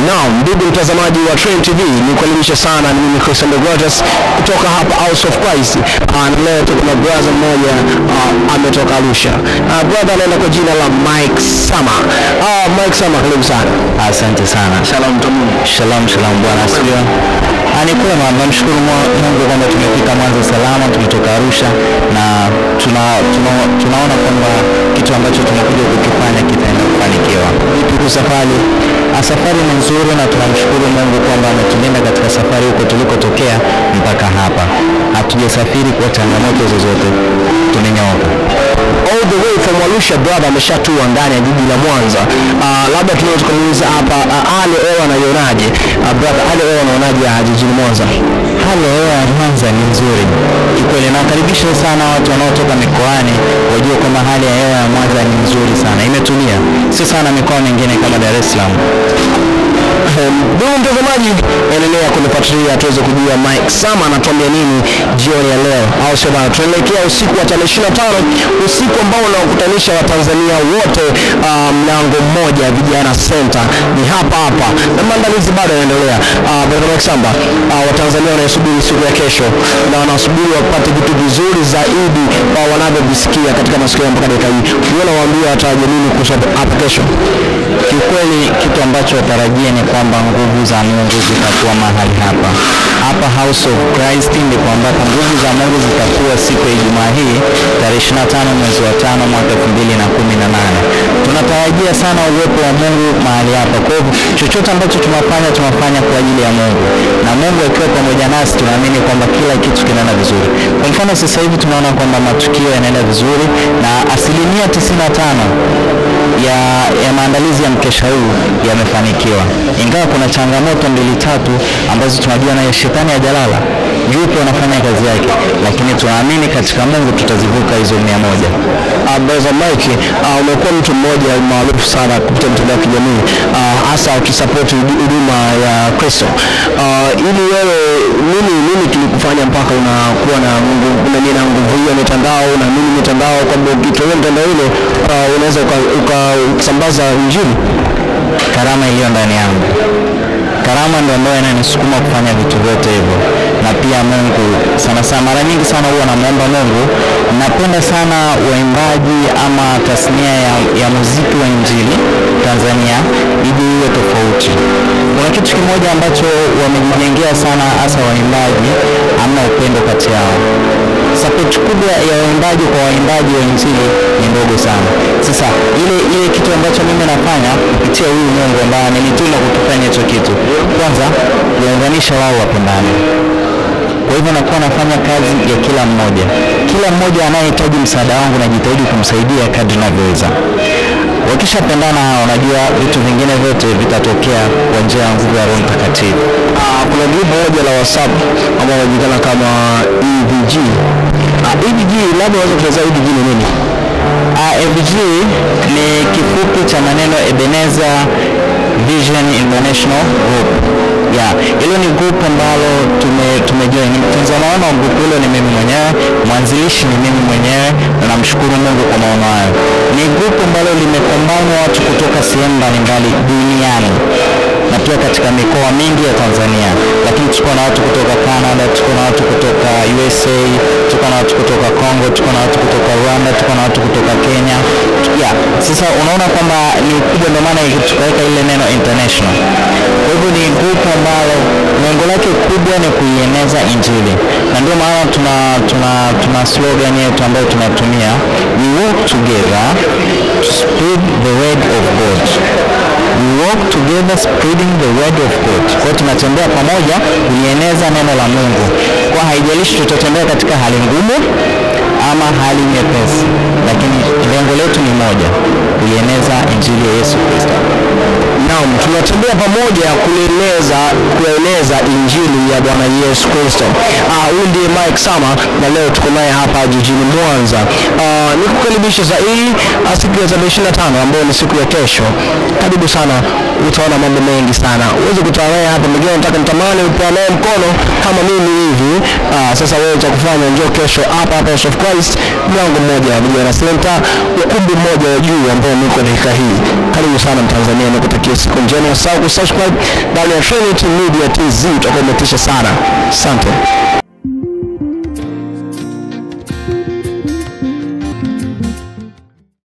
Naam, ndugu mtazamaji wa Train TV, nikukaribisha sana. Ni mimi Christian Degratus kutoka hapa House of Christ. Ah, na leo tuko na brother mmoja ah, ametoka Arusha. Ah, brother anaenda kwa jina la Mike Sama. Ah, Mike Sama, karibu sana. Asante sana. Shalom tamu. Shalom, shalom bwana asifiwe. Ah, Ni kwema, namshukuru Mwa- Mungu kwamba tumefika Mwanza salama, tumetoka Arusha na tuna, tuna, tunaona kwamba kitu ambacho tumekuja kukifanya kitaenda kufanikiwa. Vipi kwa safari? Ah, Safari ni nzuri na tunamshukuru Mungu kwamba ametulinda katika safari huko tulikotokea mpaka hapa. Hatujasafiri kwa changamoto zozote, tumenyooka. all the way from Arusha brother ameshatua ndani ya jiji la Mwanza. Uh, labda tunaweza tukamuuliza hapa uh, hali ya hewa anaionaje? Uh, brother, hali ya hewa anaonaje ya jijini Mwanza? Hali ya hewa ya Mwanza ni nzuri kikweli. Nawakaribisha sana watu wanaotoka mikoani wajue kwamba hali ya hewa ya Mwanza ni nzuri sana, imetulia, si sana mikoa mingine kama Dar es Salaam. Ndugu mtazamaji, endelea kunifuatilia tuweze kujua Mike Sama anatuambia nini jioni ya leo, au sio bana? Tunaelekea usiku wa tarehe 25, usiku ambao unawakutanisha Watanzania wote ah, mlango mmoja vijana center ni hapa hapa, na maandalizi bado yanaendelea. Uh, Brother Mike Samba, ah, Watanzania wanaisubiri siku ya kesho na wanasubiri wapate vitu vizuri zaidi kwa wanavyovisikia katika masikio yao mpaka dakika hii. Unaona, waambie watarajia nini kuhusu hapo kesho? Kiukweli kitu ambacho watarajia ni kwamba nguvu za Mungu zitakuwa mahali hapa hapa House of Christ, ndipo ambapo nguvu za Mungu zitakuwa siku ya Ijumaa hii tarehe 25 mwezi wa tano mwaka 2018. Tunatarajia sana uwepo wa Mungu mahali hapa. Kwa hivyo chochote ambacho tunafanya tunafanya kwa ajili ya Mungu, na Mungu akiwa pamoja nasi, tunaamini kwamba kila kitu kinaenda vizuri. Kwa mfano sasa hivi tunaona kwamba matukio yanaenda vizuri na asilimia 95 ya, ya maandalizi ya mkesha huu yamefanikiwa, ingawa kuna changamoto mbili tatu ambazo tunajua nayo shetani hajalala, yupo anafanya kazi yake, lakini tunaamini katika Mungu tutazivuka hizo mia moja. Uh, Brother Mike, uh, umekuwa mtu mmoja maarufu sana kupitia mitandao ya kijamii uh, hasa ukisapoti hudu- huduma ya Kristo. Uh, ili wewe nini nini kilikufanya mpaka unakuwa na nguvu na nini na nguvu hiyo ya mitandao na nini mitandao kwamba ukitumia mitandao ile uh, unaweza uka- uka- ukasambaza injili? Karama iliyo ndani yangu, karama ndio ambayo inanisukuma kufanya vitu vyote hivyo, na pia Mungu sana sana, mara nyingi sana huwa namwomba Mungu. Napenda sana waimbaji ama tasnia ya, ya muziki wa injili Tanzania ije iwe tofauti. Kuna kitu kimoja ambacho wamejijengea sana, hasa waimbaji, amna upendo kati yao support kubwa ya waimbaji kwa waimbaji wa injili ni ndogo sana. Sasa ile ile kitu ambacho mimi nafanya kupitia huyu Mungu ambaye amenituma kukifanya hicho kitu, kwanza kuunganisha wao wapendane. Kwa hivyo nakuwa nafanya kazi ya kila mmoja, kila mmoja anayehitaji msaada wangu najitahidi kumsaidia kadri navyoweza. Wakishapendana hao, unajua vitu vingine vyote vitatokea kwa njia ya nguvu ya Roho Mtakatifu. Uh, kuna grupu moja la WhatsApp ambao wanajulikana kama EVG. Uh, EVG labda unaweza kuelezea EVG ni nini? Uh, EVG ni kifupi cha maneno Ebenezer Vision International Group. Yeah, hilo ni group ambalo tume tumejoin. Mtunza maono wa group hilo ni mimi mwenyewe, mwanzilishi ni mimi mwenyewe na namshukuru Mungu kwa maono hayo. Ni group ambalo limekombana watu kutoka sehemu mbalimbali duniani na pia katika mikoa mingi ya Tanzania, lakini tuko na watu kutoka Canada, tuko na watu kutoka USA, tuko na watu kutoka Congo, tuko na watu kutoka Rwanda, tuko na watu kutoka Kenya. Yeah, sasa unaona kwamba ni ukubwa, ndio maana tukaweka ile neno international. Kwa hivyo ni group ambalo lengo lake kubwa ni kuieneza Injili, na ndio maana tuna, tuna, tuna slogan yetu ambayo tunatumia we work together to spread the word of God we work together spreading the word of God. Kwa hiyo tunatembea pamoja kulieneza neno la Mungu, kwa haijalishi tutatembea katika hali ngumu ama hali nyepesi, lakini lengo letu ni moja, kuieneza injili ya Yesu Kristo. Naam, tunatembea pamoja kueleza kueleza injili ya Bwana Yesu Kristo. Ah, huyu ndiye Mike Sama na leo tuko naye hapa jijini Mwanza. Ah, nikukaribisha zaidi ah, siku ya tarehe 25 ambayo ni siku ya kesho. Karibu sana, utaona mambo mengi sana. Uweze kutana naye hapa, mwingine nataka nitamani upewa naye mkono kama mimi hivi. Ah, sasa wewe cha kufanya njoo kesho hapa hapa House of Christ, mlango mmoja wa Vijana Center, ukumbi mmoja wa juu ambao niko dakika hii. Karibu sana Mtanzania, nikutakia siku njema. Usahau kusubscribe ndani ya Trinity Media TZ, utakuwa umetisha sana. Asante.